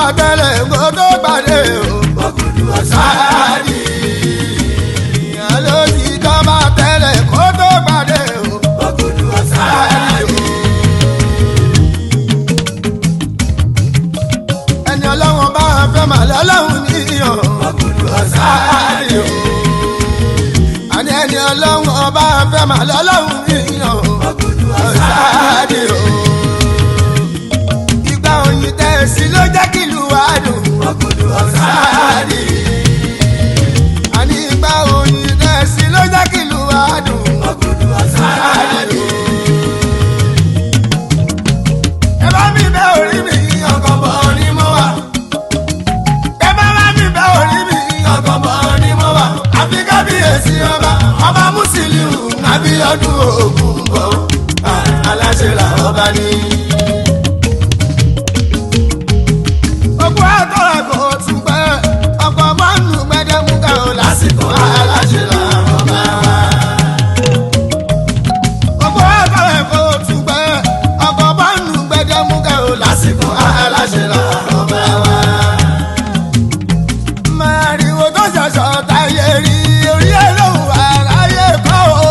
bá tẹ́lẹ̀ kó tó gbàdé o. Ògùdù ọ̀sáàdì. ìyá ló ti tọ́ bá tẹ́lẹ̀ kó tó gbàdé o. Ògùdù ọ̀sáàdì. ẹni ọlọ́wọ́n bá fẹ́ mà lọ́lọ́hún níyàn. Ògùdù ọ̀sáàdì. àní ẹni ọlọ́wọ́n bá fẹ́ mà lọ́lọ́hún níyàn. Ògùdù ọ̀sáàdì o. ìgbà òyìn tẹ̀sí ló jẹ́ kí ìlú wa dùn. Ògùdù ọ̀sáàdì. àní ìgbà òyìn tẹ̀sí ló jẹ́ kí ìlú wa dùn. Ògùdù ọ̀sáàdì. ẹ bá mi bẹ́ orí mi ọkọ̀ bọ̀ ni mo wà. ẹ bá bá mi bẹ́ orí mi ọkọ̀ bọ̀ ni mo wà. àfi kábíyèsí ọba ọba Musiliu Abíọ́dún Ògún bọ̀ aláṣẹ là ọba ní. ogun àtọ́ra kò tún pẹ́ ọkọ̀ bọ́ọ̀nù gbẹdẹ́múgà ò lásìkò aláṣẹ là ọba wa ọkọ̀ àtàwọn ẹ̀kọ́ tún gbẹ ọkọ̀ bọ́ọ̀nù gbẹdẹ́múgà ò lásìkò aláṣẹ là ọba wa. màrìwò tó ṣẹ̀ṣọ̀ táyé rí orí ẹ̀ lóhùn aráyé kọ́ o.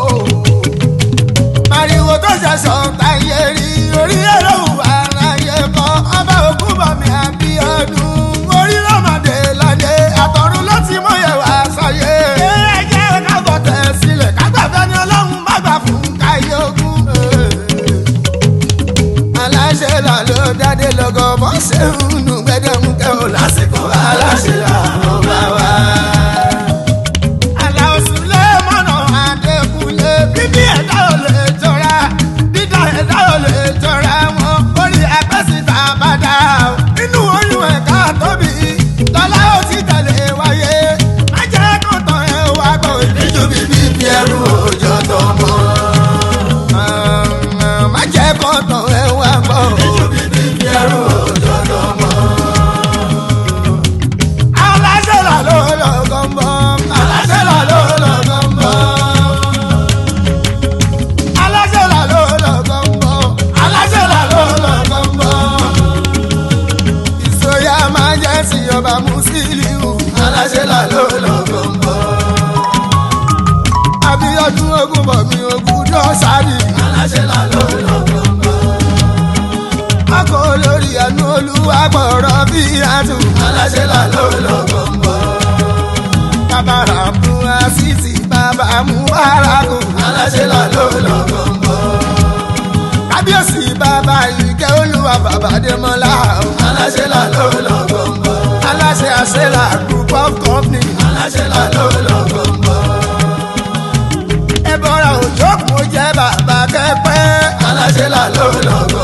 màrìwò tó ṣẹ̀ṣọ̀ táyé rí orí ẹ̀ lóhùn aráyé kọ́ ọba Ògúnbọ̀mí Abíọ́dún orí lọ́mọdé ládé àtọ̀run ló ti mọ̀ yẹ̀ wá sáyé. ẹ jẹ́ ká bọ̀ tẹ̀ sílẹ̀ ká gbàgbẹ́ ni ọlọ́run bá gbà fún káyé ogún. aláṣẹ là ló dádé lọ́gọ́ bọ́ ṣe ń nu gbẹdẹmukẹ́ ò lásìkò aláṣẹ là ló bá wá. Àlàó Sùlẹ́mọ̀nà Adékúnlé bíbí ẹ̀dá ò lè jọra dídá ẹ̀dá ò lè jọra wọn orí ẹgbẹ́sìta bá dá o. inú oyún ẹ̀ka tóbi lọ́lá ó ti tẹ̀lé wáyé má jẹ́ kó tán ẹ̀ wá gbọ́ ìdíjú bíbí bí ẹrú òjò tó mọ́. má jẹ́ kó tán ẹ̀ wá gbọ́ ìdíjú bíbí bí ẹrú òjò tó mọ́. aláṣẹ là ló lọ́gọ́ ń bọ̀ aláṣẹ là ló lọ́gọ́ ń bọ̀ aláṣẹ là ló lọ́gọ́ ń bọ̀ aláṣẹ là ló lọ́gọ́ ń bọ̀ ìsòyà máa jẹ́ sí ọba Musiliu aláṣẹ là ló lọ́gọ́ ń bọ̀ Abíọ́dún Ògúnbọ̀mí Ògúndọ̀ sáré Aláṣẹ là ló lọ́gọ́ ń bọ̀. akọ olórí ẹnu olúwa gbọ̀rọ̀ bí àtù Aláṣẹ là ló lọ́gọ́ ń bọ̀. bàbára mú àṣìṣì bàbá mú bàràkù Aláṣẹ là ló lọ́gọ́ ń bọ̀. kábíyèsí bàbá ìkẹ́ olúwa bàbá dẹ́mọ́lá Aláṣẹ là ló lọ́gọ́ ń bọ̀. aláṣẹ àṣẹlá group of company Aláṣẹ là ló lọ́gọ́ ń bọ̀. ẹbọra òjò kò jẹ bàbá kẹpẹ Aláṣẹ là ló lọ́gọ́